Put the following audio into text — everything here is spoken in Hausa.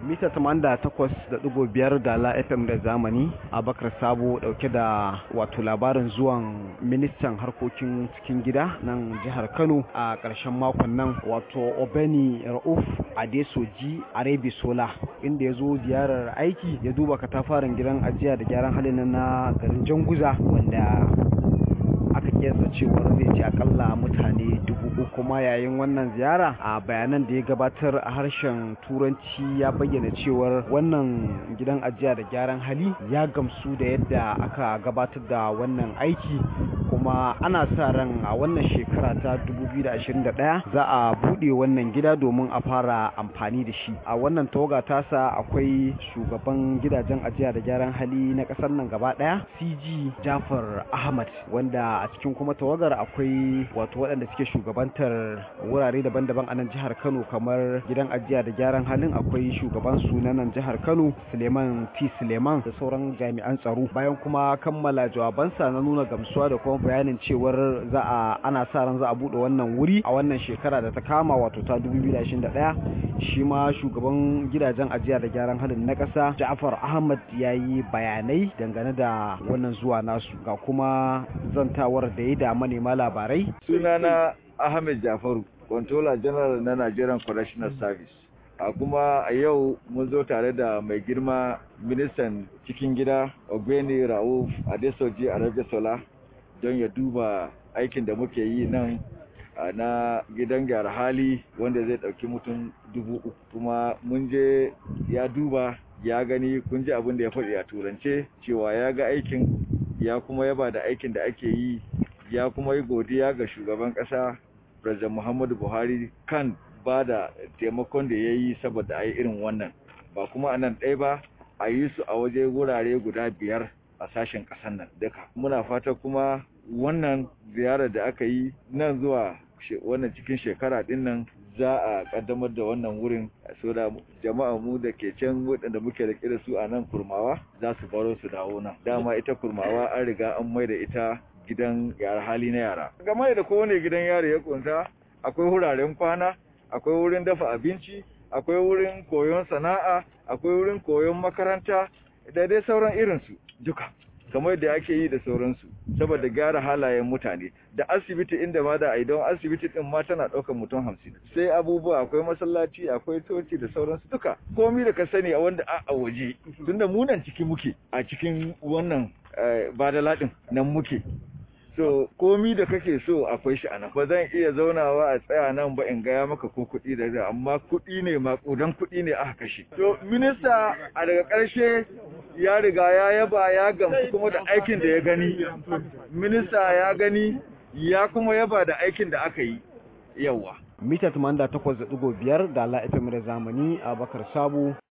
mita 88.5 da la fm da zamani abakar sabo dauke da wato labarin zuwan ministan harkokin cikin gida nan jihar kano a ƙarshen makon nan wato obeni rauf adesoji arebi sola inda ya zo ziyarar aiki ya duba katafaren gidan ajiya da gyaran halin na garin janguza wanda aka kiyasta cewar zai ci akalla mutane dubu uku kuma yayin wannan ziyara a bayanan da ya gabatar a harshen turanci ya bayyana cewar wannan gidan ajiya da gyaran hali ya gamsu da yadda aka gabatar da wannan aiki kuma ana sa ran a wannan shekara ta 2021 za a buɗe wannan gida domin a fara amfani da shi a wannan tawaga tasa akwai shugaban gidajen ajiya da gyaran hali na ƙasar nan gaba ɗaya cg jafar ahmad wanda a cikin kuma tawagar akwai wato waɗanda suke shugabantar wurare daban-daban a nan jihar kano kamar gidan ajiya da gyaran halin akwai shugaban su na nan jihar kano suleiman t suleiman da sauran jami'an tsaro bayan kuma kammala jawabansa na nuna gamsuwa da kuma bayanin cewar za a ana sa ran za a buɗe wannan wuri a wannan shekara da ta kama wato ta 2021 shi ma shugaban gidajen ajiya da gyaran halin na ƙasa ja'far ahmad ya yi bayanai dangane da wannan zuwa nasu ga kuma zantawar da ya da manema labarai sunana ahmed jafaru controller general na nigerian correctional service a kuma a yau mun zo tare da mai girma ministan cikin gida ogbeni rauf adesoji arabisola don ya duba aikin da muke yi nan na gidan gyara hali wanda zai ɗauki mutum dubu uku kuma mun je ya duba ya gani kun ji abin da ya faɗi a turance cewa ya ga aikin ya kuma yaba da aikin da ake yi ya kuma yi godiya ga shugaban ƙasa President Muhammadu Buhari kan ba da taimakon da ya yi saboda a yi irin wannan ba kuma a nan ɗaya ba a yi su a waje wurare guda biyar a sashen ƙasar nan duka muna fata kuma wannan ziyarar da aka yi nan zuwa wannan cikin shekara ɗin nan za a kaddamar da wannan wurin so da jama'a mu da ke can waɗanda muke da da su a nan kurmawa za su baro su dawo nan dama ita kurmawa an riga an mai da ita gidan yara hali na yara game da kowane gidan yari ya kunsa akwai wuraren kwana akwai wurin dafa abinci akwai wurin koyon sana'a akwai wurin koyon makaranta da dai sauran irinsu duka kamar da ake yi da sauransu saboda gyara halayen mutane da asibiti inda ma da a don asibiti din ma tana ɗaukar mutum hamsin sai abubuwa akwai masallaci akwai coci da sauransu duka komi da ka sani a wanda a waje tunda munan ciki muke a cikin wannan badala din nan muke so komi da kake so akwai shi anan ba zan iya zaunawa a tsaya nan ba in gaya maka ko kuɗi da da amma kuɗi ne maƙudan kuɗi ne aka kashe to minista a daga ƙarshe ya riga ya yaba ya gamsu kuma da aikin da ya gani minista ya gani ya kuma yaba da aikin da aka yi yawa mita 88.5 da la fm da zamani a bakar sabo